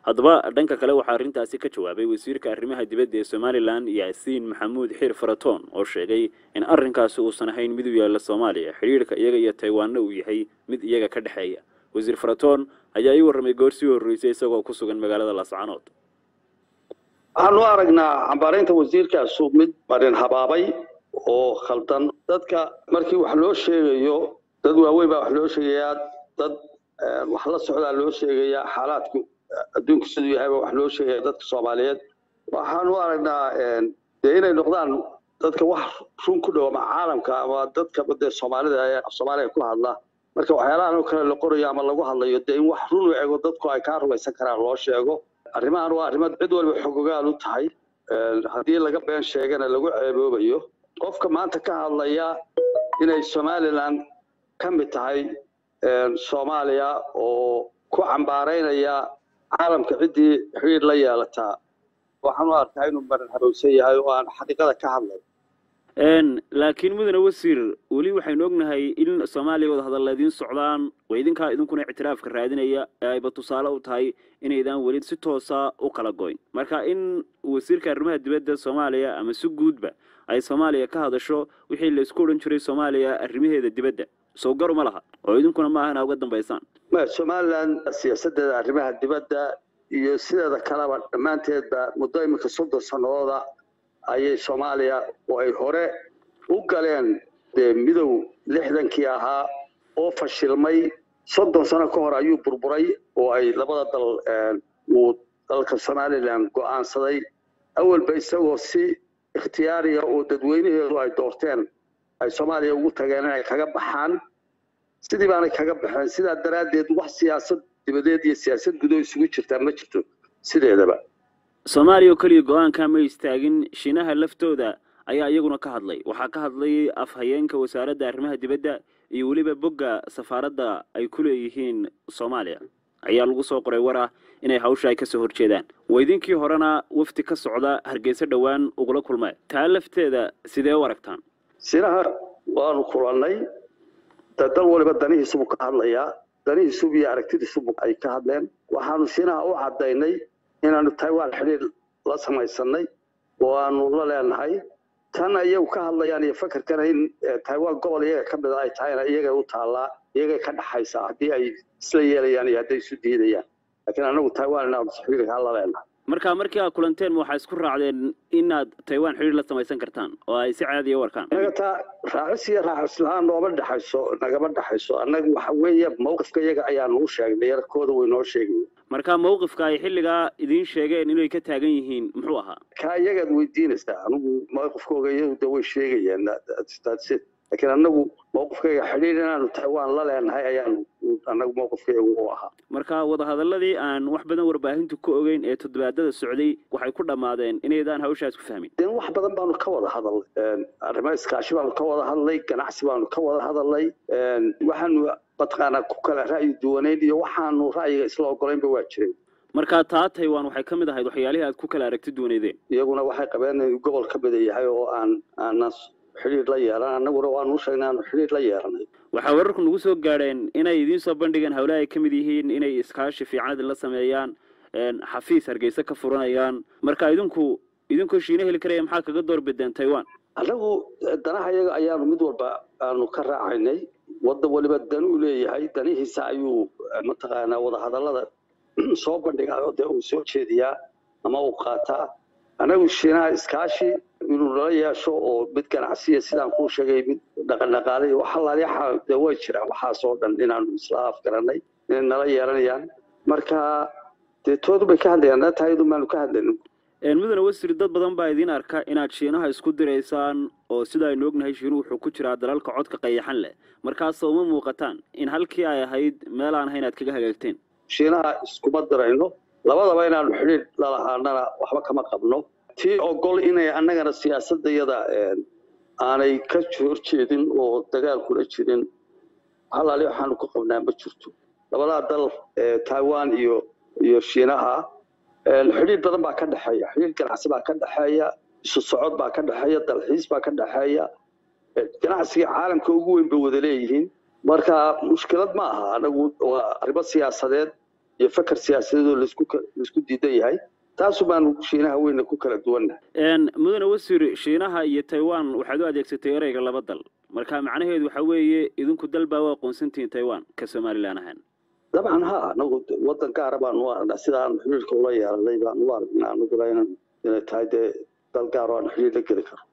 haddaba dhanka kale waxaa arrintaasi ka jawaabay wasiirka arrimaha dibadda ee somalilan yaasiin maxamuud xiir faratoon oo sheegay in arrinkaasi uusan ahayn mid u yaalla soomaaliya xidhiidhka iyaga iyo taiwanna uu yahay mid iyaga ka dhexeeya wasiir faratoon ayaa ii warramay goor sii horreysay isagoo ku sugan magaalada laascanood waxaanu aragnaa cambaaraynta wasiirkaasu mid marin habaabay oo khaldan dadka markii wax loo sheegayo dad waaweyn baa wax loo sheegayaa dad wax la socdaa loo sheegayaa xaalaadku adduunku siduu yahay baa wax loo sheegaya dadka soomaaliyeed waxaanu aragnaa dee inay noqdaan dadka wax run ku dhow ama caalamka ama dadka dee soomaalida ee soomaaliya ku hadla marka waxyaalahan oo kale la qorayo ama lagu hadlayo dee in wax run u ego dadku ay kaa rumaysan karaan loo sheego arrimahan waa arrimo cid waliba xogogaal u tahay haddii laga been sheegana lagu ceeboobayo qofka maanta ka hadlaya inay somalilan ka mid tahay soomaaliya oo ku cambaaraynaya caalamka ciddii xiriir la yeelataa waxaan u arkaa inuu marin habowsan yahay oo aan xaqiiqada ka hadlay laakiin mudane wasiir weli waxaynu ognahay in soomaaliya wada hadalla idiin socdaan oo idinkaa idinkuna ictiraafka raadinaya ee ayba tusaale u tahay inaydaan weli si toosa u kala goyn marka in wasiirka arrimaha dibadda soomaaliya ama si guudba ay soomaaliya ka hadasho wixii la isku odhan jiray soomaaliya arrimaheeda dibadda sow gar uma laha oo idinkuna maaha inaa uga dambaysaan somalilan siyaasadeeda arrimaha dibadda iyo sideeda kaleba dhammaanteedba muddo iminka soddon sannadooda ayay soomaaliya oo ay hore u galeen dee midow lixdankii ahaa oo fashilmay soddon sano ka hor ayuu burburay oo ay labada dal uu dalka somalilan go'aansaday awalba isagoo si ikhtiyaariya oo dadweynaheedu ay doorteen ay soomaaliya ugu tageen inay kaga baxaan sidii baanay kaga baxeen sidaa daraaddeed wax siyaasad dibadeed iyo siyaasad gudo isugu jirtaa ma jirto sideedaba soomaaliya oo keliya go-aanka ma istaagin shiinaha laftooda ayaa iyaguna ka hadlay waxaa ka hadlay afhayeenka wasaaradda arrimaha dibadda iyo weliba bogga safaaradda ay ku leeyihiin soomaaliya ayaa lagu soo qoray war ah inay hawsha ay kasoo horjeedaan weydinkii horena wafdi ka socda hargeysa dhowaan ugula kulmee taa lafteeda sidee u aragtaan shiinaha waanu kulannay dal waliba danihiisubu ka hadlayaa danihiisubu iyo aragtidiisubu ay ka hadleen waxaanu shiinaha u caddaynay inaanu taiwan xidhiir la samaysanay oo aanu la leenahay tan iyagu ka hadlayaan iyo fakerkana in taiwan gobol iyaga ka mida ay tahayna iyagay u taallaa iyagay ka dhaxaysaa haddii ay isla yeelayaan iyo hadday isu diidayaan laakiin anagu taiwan inaanu xidhiirkaa la leenahay marka markii aad kulanteen waxaa isku raacdeen inaad taiwan xidhiir la samaysan kartaan oo ay si caadiya u arkaan inaga taa raacis iyo raacis la-aan nooma dhexayso nagama dhexayso annaga waxa weeye mawqifka iyaga ayaanu u sheegnay yarkooda way noo sheegay marka mawqifka ay xilligaa idiin sheegeen inay ka taagan yihiin muxuu ahaa kaa iyagaad weydiinaysaa anigu mawqifkooga iyadu de way sheegayaan laakiin annagu mawqifkayga xidhiir inaanu taiwan la leenahay ayaanu annagu mawqifkaygu u ahaa marka wadahadaladii aan wax badan warbaahintu ka ogeyn ee toddobaadada socday waxay ku dhammaadeen inaydaan hawshaas ku fahmin dee wax badan baanu ka wada hadalnay arrimo iskaashi baanu ka wada hadlay ganacsi baanu ka wada hadalnay waxaanu mataqaanaa ku kala ra'yi duwaneyn iyo waxaanu ra'yiga isla ogolaynba waa jiray marka taa taiwan waxay ka mid ahayd waxyaalihii aad ku kala aragti duwaneydeen iyaguna waxay qabeen in gobol ka mida yahay oo aan aanan xidhiir la yeelan annaguna waanu u sheegnay aanu xidhiir la yeelanay waxaa wararku nagu soo gaadheen inay idiin soo bandhigeen howlaha ay ka mid yihiin inay iskaashi fiican idinla sameeyaan xafiis hargeysa ka furanayaan marka idinku idinkoo shiina heli karaya maxaa kaga door bideen taiwan annagu danaha iyaga ayaanu mid walba aanu ka raacaynay wadda waliba dan uu leeyahay danihiisa ayuu mataqaanaa wadahadallada soo bandhigaa dee uu soo jeediyaa ama uu qaataa annagu shiinaha iskaashi inuu nala yeesho oo mid ganacsiya sidaan kuu sheegay mid dhaqandhaqaale iyo wax allaaliyaxa dee way jiraan waxaas oo dhan inaanu isla afgaranay inay nala yeelanayaan marka dee toodu bay ka hadlayaan danta iyadu maanu ka hadlaynin mudane wasiir dad badan baa idiin arka inaad shiinaha isku diraysaan oo sida aynu ognahay shiinuhu wuxuu ku jiraa dalalka codka qayaxan leh markaas uma muuqataan in halkii ay ahayd meel aan ahayn aad kaga hagaagteen shiinaha iskuma dirayno labadaba inaanu xidhiir lalahaanana waxba kama qabno tii ogol inay annagana siyaasadayada aanay ka horjeedin oo dagaal kula jirin halaali waxaanu ku qabnaa ma jirto labadaa dal taiwan iyo iyo shiinaha xidhiir badan baa ka dhexeeya xidhiir ganacsi baa ka dhexeeya isu socod baa ka dhexeeya dalxiis baa ka dhexeeya ganacsiga caalamka ugu weyn bay wada leeyihiin marka mushkilad ma aha anagu waa arrimo siyaasadeed iyo fakar siyaasadeedoo laisku laisku diidan yahay taasu baanu shiinaha weyna ku kala duwannahay mudane wasiir shiinaha iyo taiwan waxaad u adeegsatay ereyga laba dal marka macnaheedu waxa weeye idinku dal baa u aqoonsantihiin taiwan ka somalilan ahaan dabcan ha anagu waddan gaara baanu u aragnaa sidaan xiriirka ula yeelanay baanu u aragnaa anaguna inay tahay dee dal gaar oo aan xiriir la geli karo